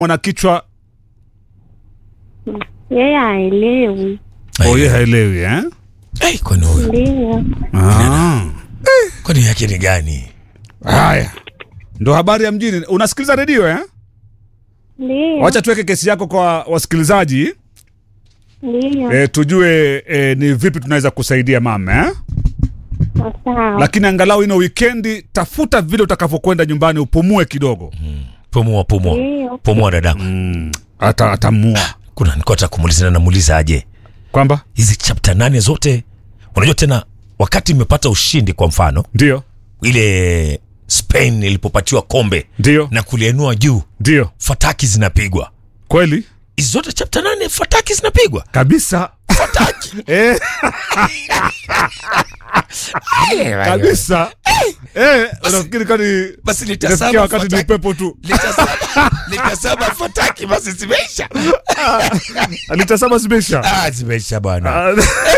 mwana kichwa Yeye haelewi. oye haelewi eh? Hey, kwani huyu Ndio. Ah. kwani yake ni gani? Haya, ndo habari ya mjini. Unasikiliza redio eh? Ndio. Wacha tuweke kesi yako kwa wasikilizaji Ndio. eh, tujue eh, ni vipi tunaweza kusaidia mama eh? Sawa. Lakini angalau ino wikendi tafuta vile utakavyokwenda nyumbani upumue kidogo. Pumua, pumua, Ndio. pumua dadangu. Mm. Ata atamua Kuna nilikuwa nataka kumuuliza na namuuliza aje kwamba hizi chapter nane zote, unajua tena wakati imepata ushindi, kwa mfano ndio ile Spain ilipopatiwa kombe ndio na kulienua juu, ndio fataki zinapigwa kweli hizi zote chapter nane, fataki zinapigwa kabisa fataki eh, kabisa eh, unafikiri kwani basi inafikia litasaba wakati ni fataki pepo tu litasaba litasaba fataki, basi zimeisha alitasema zimeisha ah, zimeisha bwana Ah,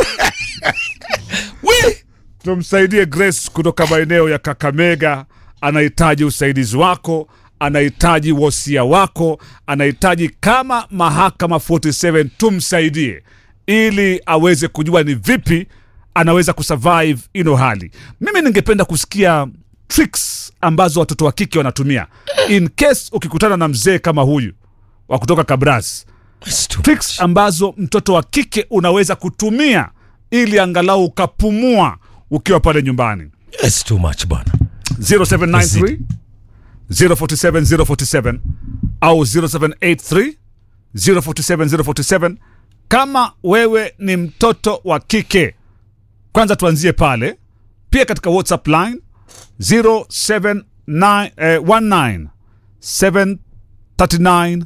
we tumsaidie Grace kutoka maeneo ya Kakamega. Anahitaji usaidizi wako, anahitaji wosia wako, anahitaji kama mahakama 47 tumsaidie ili aweze kujua ni vipi anaweza kusurvive ino hali. Mimi ningependa kusikia tricks ambazo watoto wa kike wanatumia in case ukikutana na mzee kama huyu wa kutoka Kabras It's too tricks ambazo mtoto wa kike unaweza kutumia ili angalau ukapumua ukiwa pale nyumbani It's too much bwana 0793 047 047 au 0783 047 047 kama wewe ni mtoto wa kike kwanza tuanzie pale pia katika whatsapp line 079 eh, 19 739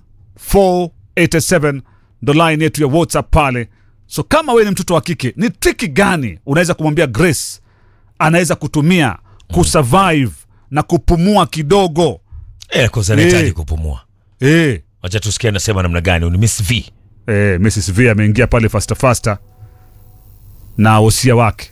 487 ndo line yetu ya whatsapp pale so kama wewe ni mtoto wa kike ni triki gani unaweza kumwambia grace anaweza kutumia kusurvive na kupumua kidogo eh, kwanza nahitaji Eh. kupumua eh, wacha tusikie anasema namna gani ni Miss V eh, mrs v ameingia pale fasta fasta na wosia wake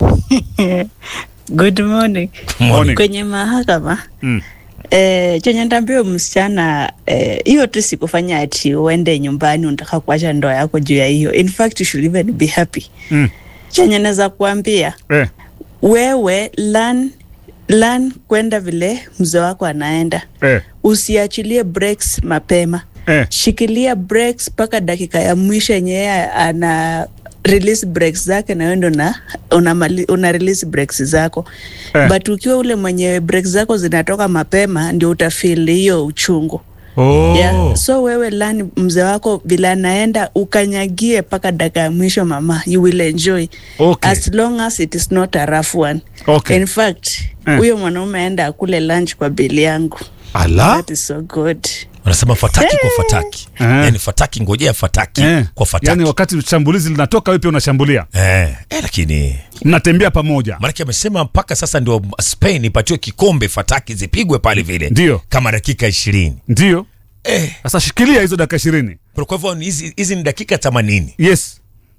Good morning. Morning. Kwenye mahakama Mm. eh, chenye ndambio msichana eh, hiyo tu sikufanya ati uende nyumbani unataka kuacha ndoa yako juu ya hiyo. In fact you should even be happy. Mm. Chenye naweza kuambia eh, wewe learn, learn kwenda vile mzee wako anaenda, eh, usiachilie breaks mapema eh. shikilia breaks mpaka dakika ya mwisho yenye yeye ana release breaks zake na wewe ndo una, una, mali- una release breaks zako Eh. but ukiwa ule mwenye breaks zako zinatoka mapema ndio utafeel hiyo uchungu Oh. yeah. so wewe lani mzee wako vile anaenda ukanyagie mpaka dakika ya mwisho mama you will enjoy Okay. as long as it is not a rough one Okay. in fact Eh. huyo mwanaume aenda akule lunch kwa bili yangu Ala? that is so good wanasema fataki kwa fataki Eh. yani fataki ngojea fataki Eh. kwa fataki yani wakati shambulizi linatoka wewe pia unashambulia eh. Eh, lakini mnatembea pamoja maanake amesema mpaka sasa ndio Spain ipatiwe kikombe fataki zipigwe pale vile Ndio. kama dakika ishirini ndio eh. sasa shikilia hizo dakika ishirini kwa hivyo ni hizi hizi ni dakika themanini yes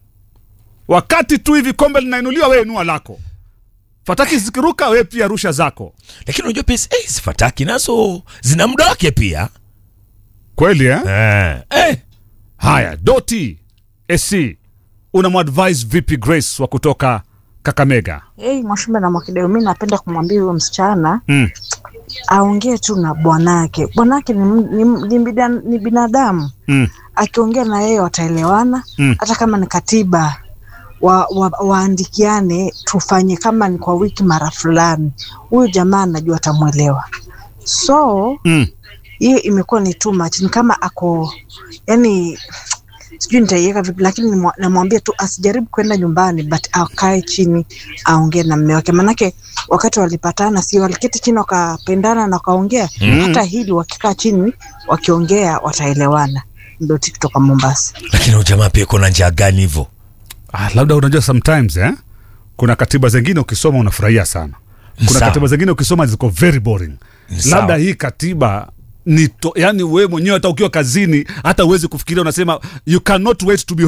wakati tu hivi kombe linainuliwa wewe inua lako fataki zikiruka wewe pia rusha zako lakini unajua pia hizi- eh, hizi fataki nazo zina muda wake pia kweli eh? eh. Eh. haya doti sc unamwadvise vipi grace wa kutoka kakamega Hey, Mwashimba na Mwakideu, mi napenda kumwambia huyo msichana mm. aongee tu na bwanake. Bwanake ni, ni, ni, bida- ni binadamu, Mm. akiongea na yeye wataelewana. Mm. Hata kama ni katiba wa, wa, waandikiane, tufanye kama ni kwa wiki mara fulani. Huyu jamaa anajua atamwelewa, so Mm. hiyo imekuwa ni too much. Ni kama ako yani sijui nitaiweka vipi, lakini nimwa- namwambia tu asijaribu kwenda nyumbani, but akae chini aongee na mme wake, manake wakati walipatana, si waliketi chini wakapendana na wakaongea. Mm. Hata hili wakikaa chini wakiongea wataelewana. Ndio kutoka Mombasa. lakini huyu jamaa pia kuna njia gani hivyo ah, labda unajua sometimes eh? kuna katiba zingine ukisoma unafurahia sana kuna Sawa. katiba zingine ukisoma ziko very boring Sawa. labda hii katiba ni to, yani wewe mwenyewe hata ukiwa kazini hata uwezi kufikiria unasema you cannot wait to be